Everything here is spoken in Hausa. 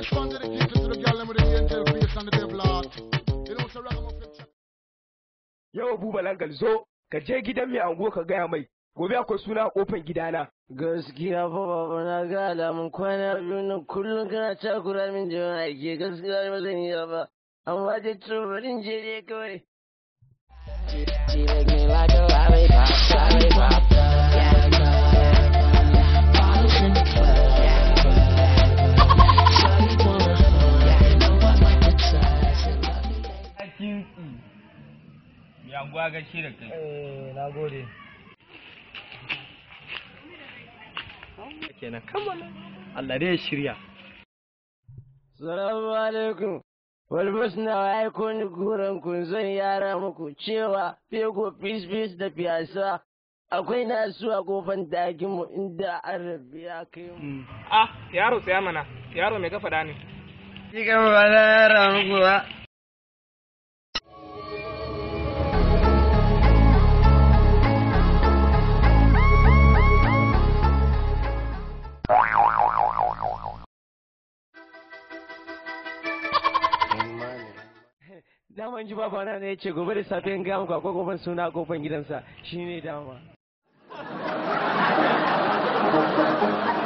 This one dedicated to the girl them with the angel face and the devil heart. You know, so ragamuffin check. Yau Buba Langal zo ka je gidan mai ango ka gaya mai gobe akwai suna a kofan gidana. Gaskiya fa baba na ga alamun kwana biyu na kullum kana takura min jama'a aiki gaskiya ba zan iya ba. Amma dai to bari in je dai kawai. She make me like a lollipop, lollipop, yeah. kinki ya gwa gashi da kai Eh, na gode. Kenan kammala. Allah dai ya shirya. Salamu alaikum. Walbus na aiko ni guran kun zan yara muku cewa fego fis fis da fiyasa akwai nasu a kofan dakin mu inda arabi ya kai mu. Ah, yaro tsaya mana, yaro mai gafa ne. Cikin ba na yara muku ba. Daman ji babana ne ya ce gobe da safe in gaya muku akwai kofan suna a kofan gidansa shi ne dama.